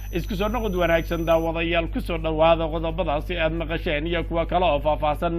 isku soo noqod wanaagsan daawadayaal kusoo dhowaada qodobadaasi aad maqasheen iyo kuwa kale oo faahfaahsan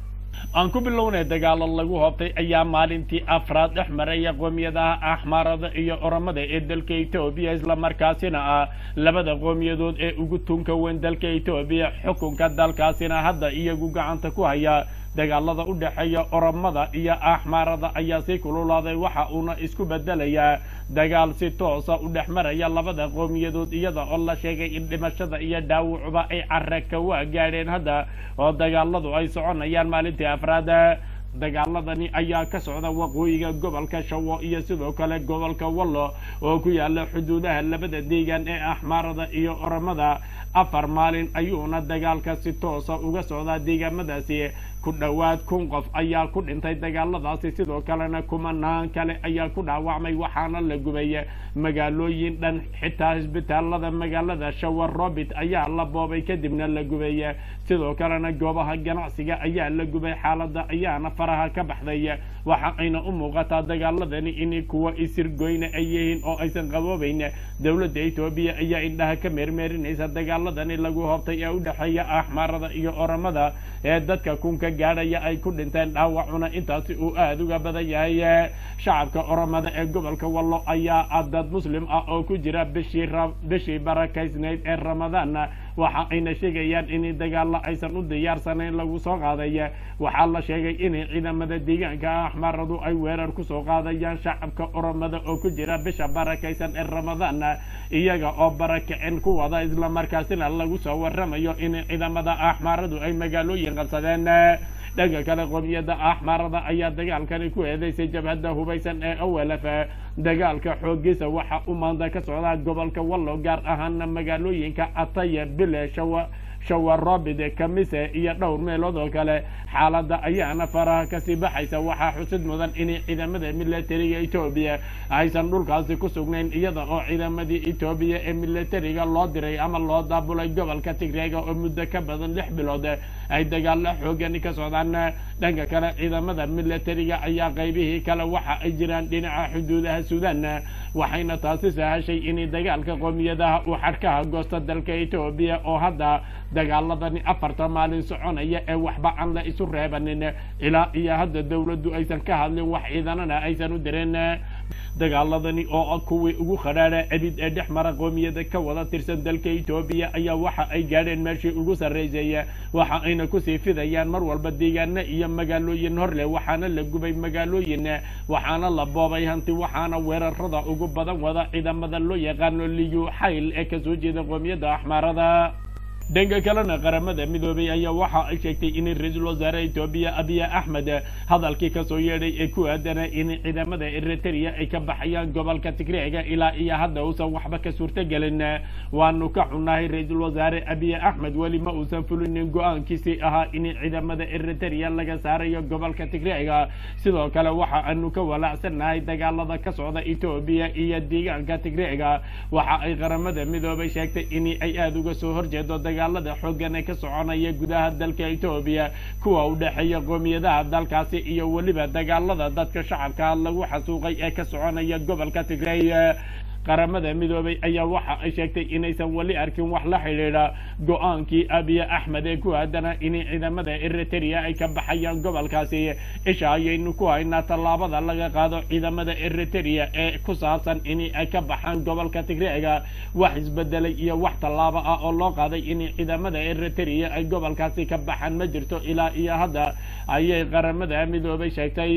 aan ku bilownay dagaalo lagu hoobtay ayaa maalintii afraad dhex maraya qoomiyadaha axmaarada iyo oramada ee dalka etoobiya islamarkaasina ah labada qoomiyadood ee ugu tunka weyn dalka etoobiya xukunka dalkaasina hadda iyagu gacanta ku haya dagaalada u dhexeeya oramada iyo axmaarada ayaa sii kululaaday waxa uuna isku bedelayaa dagaal si toosa u dhex maraya labada qoomiyadood iyada oo la sheegay in dhimashada iyo dhaawucuba ay caraka waa gaadheen hadda oo dagaaladu ay soconayaan maalintii afraad dagaaladani ayaa ka socda waqooyiga gobolka shawo iyo sidoo kale gobolka wallo oo ku yaala xuduudaha labada deegaan ee axmaarada iyo oramada afar maalin ayuuna dagaalka si toosa uga socdaa deegaamadaasi ku dhowaad kun qof ayaa ku dhintay dagaaladaasi sidoo kalena kumanaan kale ayaa ku dhaawacmay waxaana la gubay magaalooyin dhan xitaa isbitaalada magaalada shawar robit ayaa la boobay kadibna la gubay sidoo kalena goobaha ganacsiga ayaa la gubay xaalada ayaana faraha ka baxday waxa ayna u muuqataa dagaaladani in kuwa isirgoyna ay yihiin oo aysan qaboobayn dowladda etoobiya ayaa indhaha ka meermeerinaysa dagaaladani lagu hoobtay ee u dhexeeya axmaarada iyo oramada ee dadka kunka gaadhaya ay ku dhinteen dhaawacuna intaasi uu aada uga badan yahay shacabka oramada ee gobolka wallo ayaa dad muslim ah oo ku jira bishii bishii barakaysnayd ee ramadaan waxa ayna sheegayaan in dagaalo aysan u diyaarsanayn lagu soo qaaday waxaa la sheegay in ciidamada deegaanka axmaaradu ay weerar kusoo qaadayaan shacabka oramada oo ku jira bisha barakaysan ee ramadaan iyaga oo barakicin ku wada islamarkaasina lagu soo waramayo in ciidamada axmaaradu ay magaalooyin qabsadeen dhanka kale qoomiyadda axmaarada ayaa dagaalkani ku eedeysay jabhadda hubaysan ee owlf dagaalka xoogiisa waxa u maanta ka socdaa gobolka wallo gaar ahaana magaalooyinka ataya bile shawa shawarobid kamise iyo dhowr meelood oo kale xaaladda ayaana faraha kasii baxaysa waxaa xusid mudan in ciidamada militariga etoobiya aysan dhulkaasi ku sugnayn iyada oo ciidamadii etoobiya ee militariga loo diray ama loo daabulay gobolka tigreega oo muddo ka badan lix bilood ay dagaalo xoogani ka socdaan dhanka kale ciidamada militariga ayaa qaybihii kale waxa ay jiraan dhinaca xuduudaha suudaan waxayna taasi sahashay in dagaalka qoomiyadaha uu xadhkaha goosta dalka etoobiya oo hadda dagaaladani afarta maalin soconaya ee waxba aan la isu reebanin ilaa iyo hadda dowladdu aysan ka hadlin wax ciidanana aysan u dirin dagaaladani oo kuwii ugu khadhaadha cebid ee dhex mara qoomiyada ka wada tirsan dalka etoobiya ayaa waxa ay gaadheen meeshii ugu sarraysay waxa ayna kusii fidayaan mar walba deegaano iyo magaalooyin hor leh waxaana la gubay magaalooyin waxaana la boobay hanti waxaana weerarada ugu badan wada ciidamada loo yaqaano liyu xayl ee kasoo jeeda qoomiyadda axmaarada dhanka kalena qaramada midoobay ayaa waxa ay sheegtay in ra-iisul wasaare etoobiya abiya axmed hadalkii kasoo yeedhay ee ku aadana in ciidamada eritrea ay ka baxayaan gobolka tigreega ilaa iyo hadda uusan waxba ka suurtogelin waanu ka xunnahay ra-iisul wasaare abiya axmed weli ma uusan fulinin go-aankiisii ahaa in ciidamada eritrea laga saarayo gobolka tigreega sidoo kale waxa aanu ka walaacsannahay dagaalada ka socda etoobiya iyo deegaanka tigreega waxa ay qaramada midoobay sheegtay in ay aada uga soo horjeedo dagaalada xooggan ee ka soconaya gudaha dalka etoobiya kuwa u dhexeeya qoomiyadaha dalkaasi iyo weliba dagaalada dadka shacabka lagu xasuuqay ee ka soconaya gobolka tigrey qaramada midoobay ayaa waxa ay sheegtay inaysan weli arkin wax la xidhiidha go-aankii abiya axmed ee ku aadana in ciidamada eritrea ay ka baxayaan gobolkaasi isha ayaynu ku haynaa tallaabada laga qaado ciidamada eritrea ee ku saabsan in ay ka baxaan gobolka tigreega wax isbedelay iyo wax tallaabo ah oo loo qaaday in ciidamada eritrea ay gobolkaasi ka baxaan ma jirto ilaa iyo hadda ayay qaramada midoobay sheegtay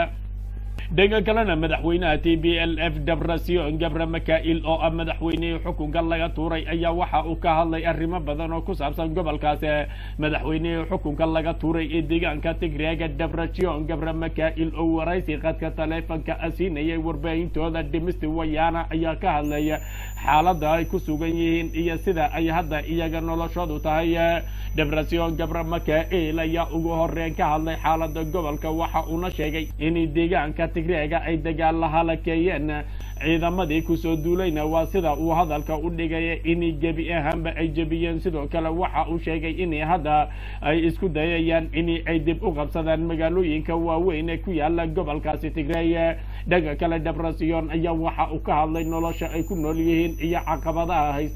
dhanka kalena madaxweynaha t b l f debrasion gabre makail oo ah madaxweynihii xukunka laga tuuray ayaa waxa uu ka hadlay arrimo badan oo ku saabsan gobolkaas madaxweynihii xukunka laga tuuray ee deegaanka tigreega debrasion gabre makail oo waraysi qadka taleefonka asiinayay warbaahintooda dhimisti wayaana ayaa ka hadlaya xaaladda ay ku sugan yihiin iyo sida ay hadda iyaga noloshoodu tahay debrasion gabre makail ayaa ugu horeyn ka hadlay xaaladda gobolka waxa uuna sheegay in deegaanka tigreega ay dagaal la halakeeyeen ciidamadii kusoo duulayna waa sida uu hadalka u dhigaya in gebi ahaanba ay jebiyeen sidoo kale waxa uu sheegay in hadda ay isku dayayaan in ay dib u qabsadaan magaalooyinka waaweyn ee ku yaala gobolkaasi tigreey dhanka kale debrasion ayaa waxa uu ka hadlay nolosha ay ku nool yihiin iyo caqabadaha haysta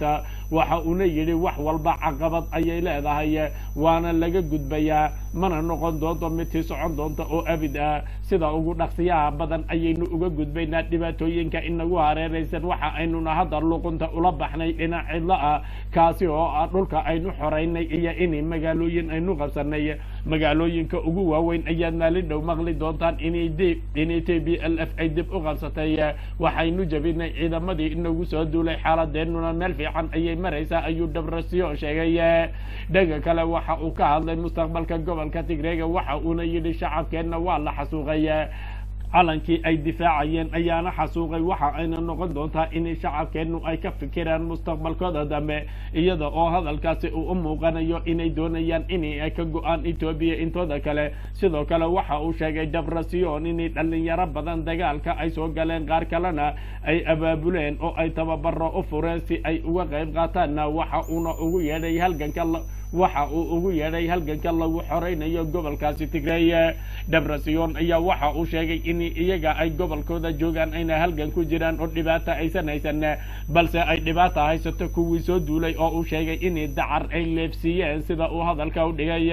waxa uuna yidhi wax walba caqabad ayay leedahay waana laga gudbayaa mana noqon doonto mid sii socon doonta oo abid ah sida ugu dhaqsiyaha badan ayaynu uga gudbaynaa dhibaatooyinka inagu hareeraysan waxa aynuna hadda luqunta ula baxnay dhinac cidlo ah kaasi oo ah dhulka aynu xoraynay iyo in magaalooyin aynu qabsanay magaalooyinka ugu waaweyn ayaad maalin dhow maqli doontaan inay t b l f ay dib u qabsatay waxaynu jabinay ciidamadii inagu soo duulay xaaladeenuna meel fiican ayay maraysaa ayuu dhabrasiyo sheegay dhanka kale waxa uu ka hadlay mustaqbalka gobolka tigreega waxa uuna yidhi shacabkeenna waa la xasuuqay calankii ay difaacayeen ayaana xasuuqay waxa ayna noqon doontaa in shacabkeennu ay ka fikiraan mustaqbalkooda dambe iyada oo hadalkaasi uu u muuqanayo inay doonayaan inay ka go-aan etoobiya intooda kale sidoo kale waxa uu sheegay dabrasiyon inay dhalinyaro badan dagaalka ay soo galeen qaar kalena ay abaabuleen oo ay tababaro u fureen si ay uga qayb qaataanna waxa uuna ugu yeedhay halganka waxa uu ugu yeedhay halganka lagu xoraynayo gobolkaasi tigreey dabrasiyon ayaa waxa uu sheegay in iyaga ay gobolkooda joogaan ayna halgan ku jiraan oo dhibaata aysan haysan balse ay dhibaata haysato kuwii soo duulay oo uu sheegay inay dacar ay leefsiiyeen sida uu hadalka u dhigay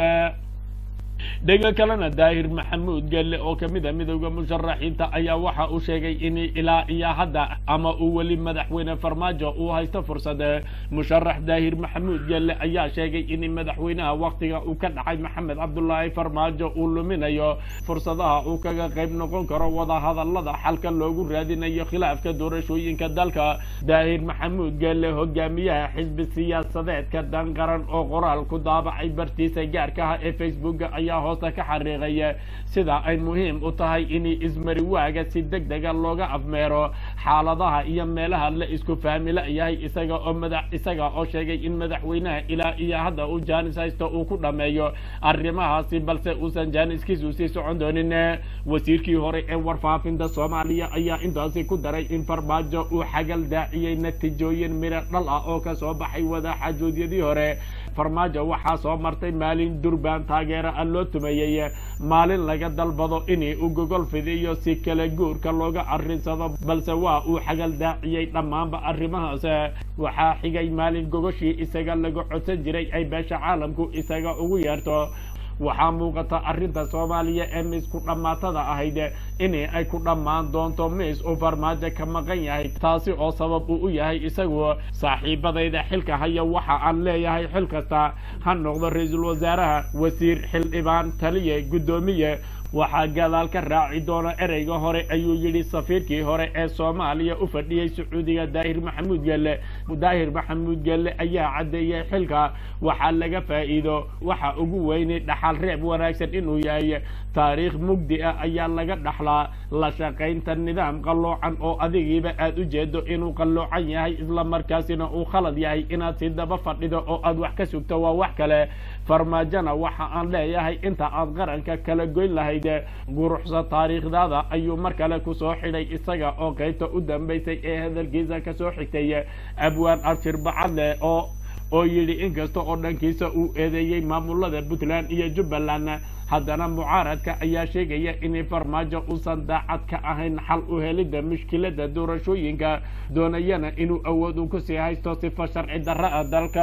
dhega kalena daahir maxamuud gelle oo kamid a midowda musharaxiinta ayaa waxa uu sheegay in ilaa iyo hadda ama uu weli madaxweyne farmaajo uu haysto fursad musharax daahir maxamuud gelle ayaa sheegay in madaxweynaha waktiga uu ka dhacay maxamed cabdulaahi farmaajo uu luminayo fursadaha uu kaga qayb noqon karo wadahadalada xalka loogu raadinayo khilaafka doorashooyinka dalka daahir maxamuud gelle hogaamiyaha xisbi siyaasadeedka danqaran oo qoraal ku daabacay bartiisa gaarkaha ee facebooka ayaa hoosta ka xariiqaya sida ay muhiim u tahay in ismari waaga si deg dega looga afmeero xaaladaha iyo meelaha la isku fahmila yahay isaga oo madax isaga oo sheegay in madaxweynaha ilaa iyo hadda uu jaanis haysto uu ku dhameeyo arrimahaasi balse uusan jaaniskiisu sii socon doonin wasiirkii hore ee warfaafinta soomaaliya ayaa intaasi ku daray in farmaajo uu xagal daaciyey natiijooyin miro dhal ah oo kasoo baxay wadaxaajoodiyadii hore farmaajo waxaa soo martay maalin durbaan taageero ah loo tumeeyey maalin laga dalbado in uu gogol fidiyo si kala guurka looga arrinsado balse waa uu xagal daaciyey dhammaanba arrimahaas waxaa xigay maalin gogoshii isaga laga codsan jiray ay beesha caalamku isaga ugu yeerto waxaa muuqata arrinta soomaaliya ee miis ku dhammaatada ahayd in ay ku dhammaan doonto miis uu farmaajo ka maqan yahay taasi oo sabab uu u yahay isagu saaxiibadayda xilka haya waxa aan leeyahay xil kasta ha noqdo ra-iisul wasaaraha wasiir xildhibaan taliye guddoomiye waxaa gadaal ka raaci doona ereyga hore ayuu yidhi safiirkii hore ee soomaaliya u fadhiyey sacuudiga daahir maxamuud gelle daahir maxamuud gelle ayaa caddeeyey xilka waxaa laga faa'iido waxa ugu weynay dhaxal reeb wanaagsan inuu yahay taariikh mugdi ah ayaa laga dhaxlaa la shaqaynta nidaam qalloocan oo adigiiba aad u jeedo inuu qalloocan yahay isla markaasina uu khalad yahay inaad si daba fadhido oo aad wax ka sugto waa wax kale farmaajona waxa aan leeyahay inta aad qaranka kala goyn lahayd guruxsa taariikhdaada ayuu mar kale kusoo xidhay isaga oo qaybta u dambaysay ee hadalkiisa kasoo xigtay abwaan abshir bacadle oo oo yidhi inkasta oo dhankiisa uu eedeeyey maamulada puntland iyo jubbaland haddana mucaaradka ayaa sheegaya in farmaajo uusan daacad ka ahayn xal u helidda mushkilada doorashooyinka doonayana inuu awood u kusii haysto sifa sharci darra ah dalka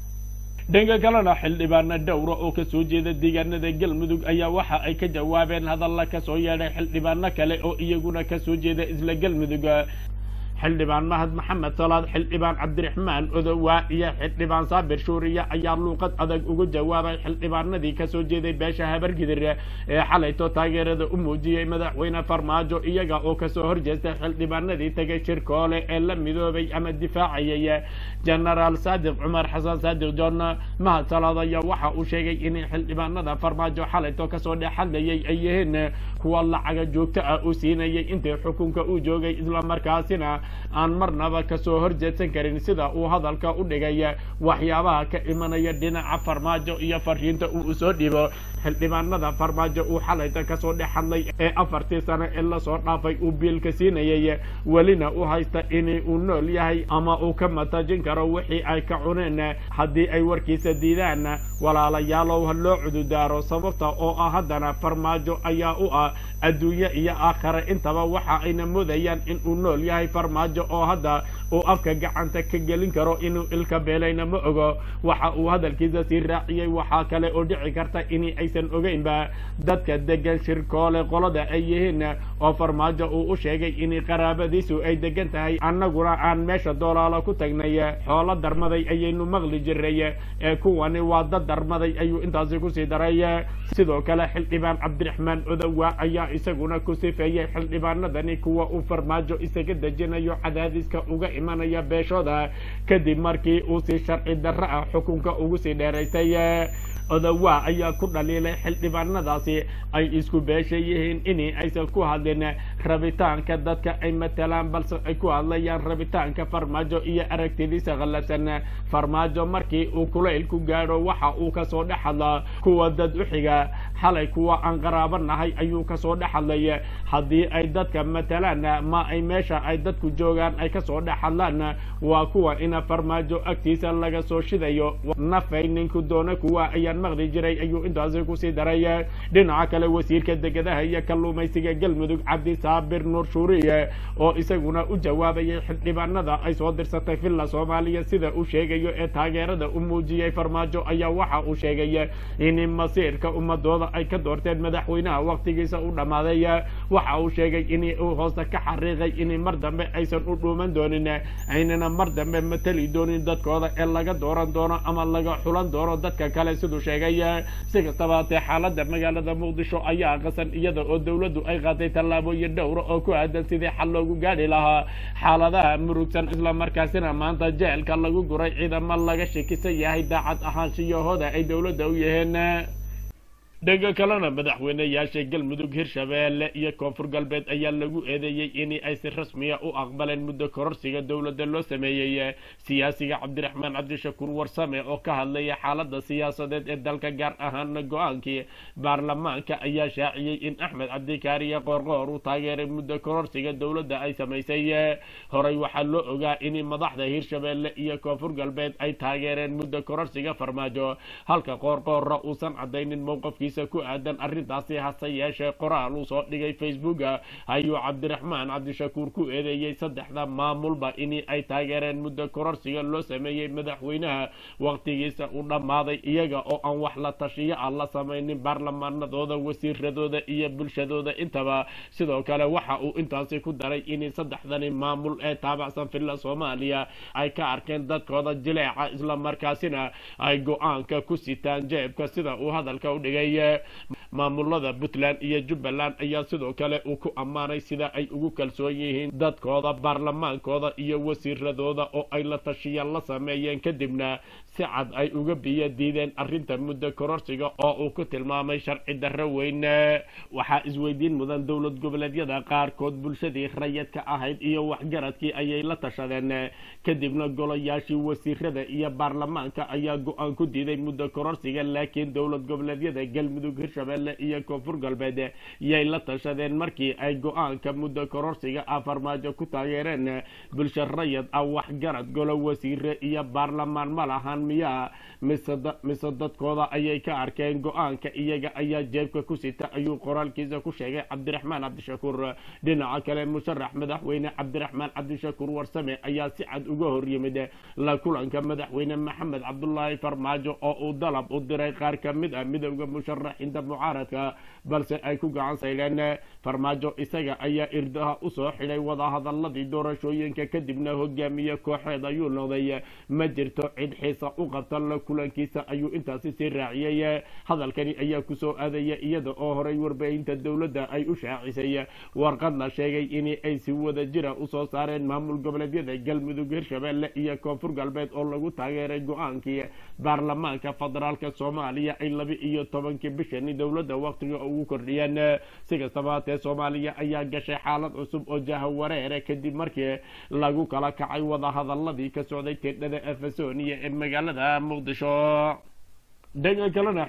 dhanka kalena xildhibaana dhowra oo kasoo jeeda deegaanada galmudug ayaa waxa ay ka jawaabeen hadalla kasoo yeedhay xildhibaano kale oo iyaguna kasoo jeeda isla galmudug xildhibaan mahad maxamed salaad xildhibaan cabdiraxmaan odowaa iyo xildhibaan saabir shuuriya ayaa luuqad adag ugu jawaabay xildhibaanadii kasoo jeeday beesha habargidir ee xalayto taageerada u muujiyey madaxweyne farmaajo iyaga oo kasoo horjeestay xildhibaanadii tegay shirkoole ee la midoobay ama difaacayay genaraal saadiq cumar xasan saadiq john mahad salaad ayaa waxa uu sheegay in xildhibaanada farmaajo xalayto kasoo dhex hadlayay ay yihiin kuwa lacaga joogto ah uu siinayay intii xukunka uu joogay islamarkaasina aan marnaba kasoo horjeedsan karin sida uu hadalka u dhigay waxyaabaha ka imanaya dhinaca farmaajo iyo fariinta uu usoo dhibo xildhibaanada farmaajo uu xalayta kasoo dhex hadlay ee afartii sano ee lasoo dhaafay uu biilka siinayay welina u haysta in uu nool yahay ama uu ka matajin karo wixii ay ka cuneen haddii ay warkiisa diidaan walaalayaalow ha loo cududaaro sababta oo ah haddana farmaajo ayaa u ah adduunye iyo aakhare intaba waxa ayna moodayaan in uu nool yahay farmaajo oo hadda uu afka gacanta ka gelin karo inuu ilka beelayna ma ogo waxa uu hadalkiisa sii raaciyey waxaa kale oo dhici karta in aysan ogeynba dadka degan shirkoole qolada ay yihiin oo farmaajo uu u sheegay in qaraabadiisu ay degan tahay annaguna aan meesha doolaalo ku tagnay xoolo darmaday ayaynu maqli jiray ee kuwani waa dad darmaday ayuu intaasi kusii daray sidoo kale xildhibaan cabdiraxmaan odowa ayaa isaguna ku sifeeyey xildhibaanadani kuwa uu farmaajo isaga dejinayo cadaadiska uga imanaya beeshooda kadib markii uu si sharci darro ah xukunka ugu sii dheeraysay odowa ayaa ku dhaliilay xildhibaanadaasi ay isku beesha yihiin in aysan ku hadlin rabitaanka dadka ay matalaan balse ay ku hadlayaan rabitaanka farmaajo iyo aragtidiisa khallafsan farmaajo markii uu kulayl ku gaadho waxa uu kasoo dhex hadlaa kuwa dad u xiga xalay kuwa aan qaraabo nahay ayuu kasoo dhex hadlay haddii ay dadka matalaan ma ay meesha ay dadku joogaan ay kasoo dhex hadlaan waa kuwa ina farmaajo agtiisa laga soo shidayo nafay ninku doona kuwa ayaan maqli jiray ayuu intaasi kusii daray dhinaca kale wasiirka degadaha iyo kalluumaysiga galmudug cabdi saabir nuur shuuriye oo isaguna u jawaabayay xildhibaanada ay soo dirsatay villa soomaaliya sida uu sheegayo ee taageerada u muujiyey farmaajo ayaa waxa uu sheegay in masiirka ummadooda ay ka doorteen madaxweynaha waqtigiisa u dhammaaday waxa uu sheegay in uu hoosta ka xariiqay in mar dambe aysan u dhuuman doonin aynana mar dambe matali doonin dadkooda ee laga dooran doono ama laga xulan doono dadka kale siduu sheegay si kastaba hatee xaalada magaalada muqdisho ayaa qasan iyada oo dowladdu ay qaatay tallaabooyin dhowra oo ku aadan sidii xal loogu gaadhi lahaa xaaladaha murugsan islamarkaasina maanta jeelka lagu guray ciidamo laga shakisan yahay daacad ahaanshiyahooda ay dowladda u yihiin dhanka kalena madaxweyneyaasha galmudug hirshabeelle iyo koonfur galbeed ayaa lagu eedeeyey in ay si rasmiya u aqbaleen muddo kororsiga dowladda loo sameeyey siyaasiga cabdiraxmaan cabdishakuur warsame oo ka hadlaya xaalada siyaasadeed ee dalka gaar ahaana go-aankii baarlamaanka ayaa shaaciyey in axmed cabdikaariye qoorqoor uu taageeray muddo kororsiga dowladda ay samaysay horey waxaa loo ogaa in madaxda hirshabeelle iyo koonfur galbeed ay taageereen muddo kororsiga farmaajo halka qoorqoorra uusan cadaynin mowqafkiisa ku aadan arrintaasi hase yeeshee qoraal uu soo dhigay facebooka ayuu cabdiraxmaan cabdishakuur ku eedeeyey saddexda maamulba in ay taageereen muddo kororsiga loo sameeyey madaxweynaha waqtigiisa u dhammaaday iyaga oo aan wax la tashiyo ah la samaynin baarlamaanadooda wasiiradooda iyo bulshadooda intaba sidoo kale waxa uu intaasi ku daray in saddexdani maamul ee taabacsan villa soomaaliya ay ka arkeen dadkooda jileeca islamarkaasina ay go-aanka ku sitaan jeebka sida uu hadalka u dhigay maamulada puntland iyo jubbaland ayaa sidoo kale uu ku ammaanay sida ay ugu kalsoon yihiin dadkooda baarlamaankooda iyo wasiiradooda oo ay la tashiya la sameeyeen kadibna si cad ay uga biyo diideen arrinta muddo kororsiga oo uu ku tilmaamay sharci darro weyn waxaa isweydiin mudan dowlad goboleedyada qaarkood bulshadii rayadka ahayd iyo waxgaradkii ayay la tashadeen kadibna golayaashii wasiirada iyo baarlamaanka ayaa go-aan ku diiday muddo kororsiga laakiin dowlad goboleedyada galmudug hirshabelle iyo koonfur galbeed yay la tashadeen markii ay go-aanka muddo kororsiga ah farmaajo ku taageereen bulsho rayad ah waxgarad golo wasiire iyo baarlamaan ma lahan miyaa mise dadkooda ayay ka arkeen go-aanka iyaga ayaa jeebka ku sita ayuu qoraalkiisa ku sheegay cabdiraxmaan cabdishakuur dhinaca kale musharax madaxweyne cabdiraxmaan cabdishakuur warsame ayaa si cad uga hor yimid la kulanka madaxweyne maxamed cabdulaahi farmaajo oo uu dalab u diray qaar ka mid ah midowda musharaxiinta mucaaradka balse ay ku gacan sayleen farmaajo isaga ayaa irdaha usoo xidhay wadahadaladii doorashooyinka kadibna hogaamiye kooxeed ayuu noqday ma jirto cid xiisa u qabta la kulankiisa ayuu intaasi sii raaciyey hadalkani ayaa kusoo aadaya iyada oo horay warbaahinta dowladda ay u shaacisay warqad la sheegay in ay si wada jira usoo saareen maamul goboleedyada galmudug hirshabelle iyo koonfur galbeed oo lagu taageeray go-aankii baarlamaanka federaalka soomaaliya ay laba iyo tobankii bishani dowladda waqtiga ugu kordhiyeen si kastaba hatee soomaaliya ayaa gashay xaalad cusub oo jahawareere kadib markii lagu kala kacay wadahadaladii ka socday teedhada efesonia ee magaalada muqdisho dhanka kalena